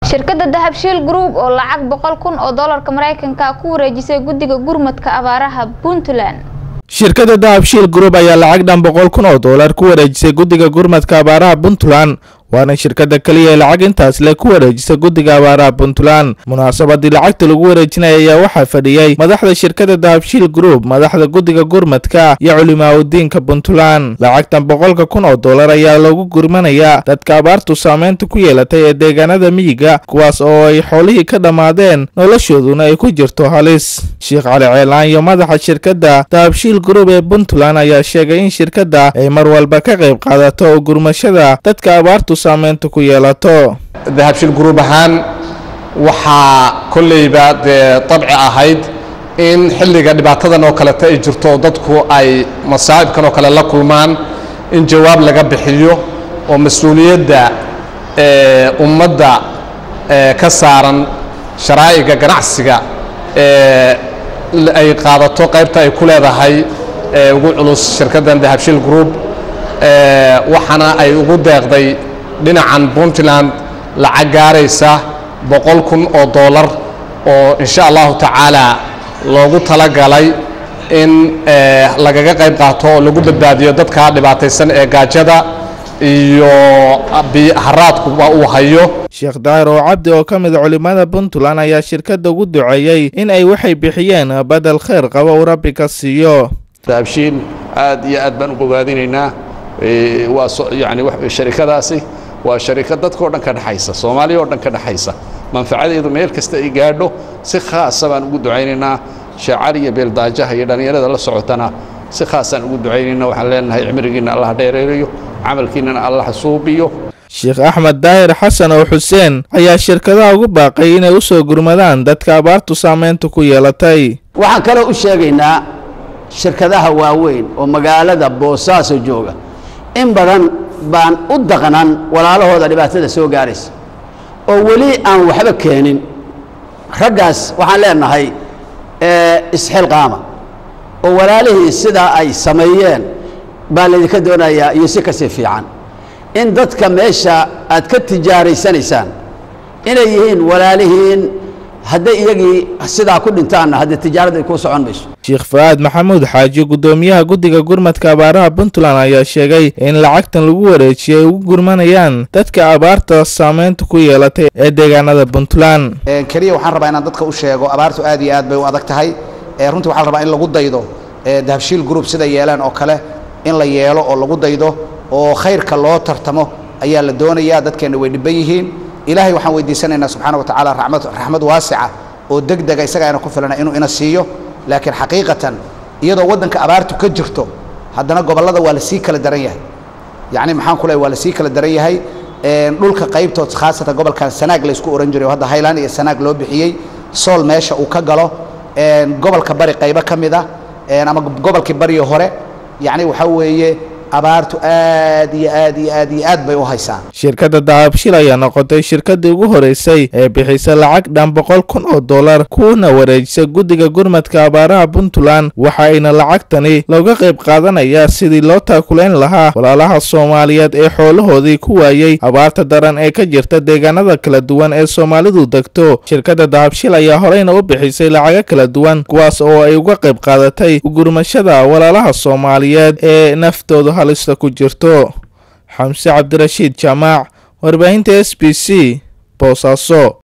shirkadda dahabshiil group oo lacag boqol kun oo doolarka maraykanka ku wareejisay guddiga gurmadka abaaraha puntland shirkadda dahabshiil group ayaa lacag dhan boqol kun oo doolar ku wareejisay guddiga gurmadka abaaraha puntland waana shirkadda keliya ee lacag intaas le ku wareejisa guddiga abaaraha puntland munaasabadii lacagta lagu wareejinaya ayaa waxaa fadhiyey madaxda shirkadda dahabshiil group madaxda guddiga gurmadka iyo culimaaudiinka puntland lacagtan boqolka kun oo doolar ayaa loogu gurmanayaa dadka abaartu saameynta ku yeelatay ee deegaanada miyiga kuwaas oo ay xoolihii ka dhammaadeen noloshooduna ay ku jirto halis sheekh cali ceelaan iyo madaxa shirkadda dahabshiil group ee puntland ayaa sheegay in shirkadda ay mar walba ka qayb qaadato oo gurmashada dadka abaartu saameynta ku yeelato dahabshiil gruub ahaan waxaa kolleyba dee dabci ahayd in xilliga dhibaatadan oo kaleta ay jirto oo dadku ay masaa'ibkan oo kale la kulmaan in jawaab laga bixiyo oo mas-uuliyadda ummadda ka saaran sharaa'iga ganacsiga ay qaadato qaybta ay ku leedahay ugu culus shirkaddan dahabshiil group waxaana ay ugu deeqday dhinacan puntland lacag gaaraysa boqol kun oo doolar oo insha allahu tacaala loogu talagalay in lagaga qayb qaato oo lagu badbaadiyo dadka dhibaataysan ee gaajada iyo haraadkuba uu hayo sheekh daahir oo cabdi oo ka mid a culimada puntland ayaa shirkadda ugu duceeyey in ay waxay bixiyeen badel khayr qaba uu rabbi ka siiyo dahabshiin aad iyo aad baan u bogaadinaynaa waa yani sharikadaasi waa sharikad dadkao dhan ka dhexaysa soomaaliya oo dhan ka dhexaysa manfacadeedu meel kasta ay gaadho si khaasa baan ugu ducaynaynaa sheecali iyo beeldaajaha iyo dhallinyarada la socotana si khaasaan ugu ducaynayna waxaan leenahay cimrigiinna allah dheereerayo camalkiinnana allah suubiyo sheekh axmed daahir xasan oo xuseen ayaa shirkadaha ugu baaqay inay u soo gurmadaan dadka abaartu saameynta ku yeelatay waxaan kaloo u sheegaynaa shirkadaha waaweyn oo magaalada boosaaso jooga in badan baan u daqnan walaalahooda dhibaatada soo gaaraysa oo weli aan waxba keenin raggaas waxaan leenahay isxilqaama oo walaalihii sidaa ay sameeyeen baa laydinka doonayaa iyo si kasii fiican in dadka meesha aad ka tijaaraysanaysaan inay yihiin walaalihiin hadday iyagii sidaa ku dhintaanna haddee tijaarada ay kuu socon mayso sheekh fa-aad maxamuud xaaji guddoomiyaha guddiga gurmadka abaaraha puntland ayaa sheegay in lacagtan lagu wareejiyay ay ugu gurmanayaan dadka abaarta saameynta ku yeelatay ee deegaanada puntland keliya waxaan rabaa inaan dadka u sheego abaartu aad iyo aad bay u adag tahay runtii waxaa la rabaa in lagu daydo dahabshiil group sida yeelaan oo kale in la yeelo oo lagu daydo oo khayrka loo tartamo ayaa la doonayaa dadkeenna way dhibban yihiin ilaahay waxaan weydiisanaynaa subxaana wa tacaala raxmad raxmad waasica oo deg dega isaga ayna ku filana inuu ina siiyo laakiin xaqiiqatan iyadoo waddanka abaartu ka jirto haddana gobollada waa la sii kala daran yahay yacni maxaan ku leehay waa la sii kala daran yahay dhulka qaybtood khaasatan gobolkan sanaag la isku ohan jiray oo hadda highland iyo sanaag loo bixiyey sool meesha uu ka galo gobolka bari qaybo ka mid ah ama gobolkii bariyo hore yacni waxaa weeye abaartu aad iyo aad iyo aad iyo aad bay u haysaa shirkadda dahabshil ayaa noqotay shirkaddii ugu horeysay ee bixisa lacag dhan boqol kun oo dollar kuwana wareejisa guddiga gurmadka abaaraha puntland waxa ayna lacagtani looga qayb qaadanayaa sidii loo taakulayn lahaa walaalaha soomaaliyeed ee xoolahoodii ku waayey abaarta daran ee ka jirta deegaanada kala duwan ee soomaalidu degto shirkadda dahabshil ayaa horeyna u bixisay lacago kala duwan kuwaas oo ay uga qayb qaadatay gurmashada walaalaha soomaaliyeed ee naftooda halista ku jirto xamse cabdirashiid jaamaac warbaahinta s b c boosaaso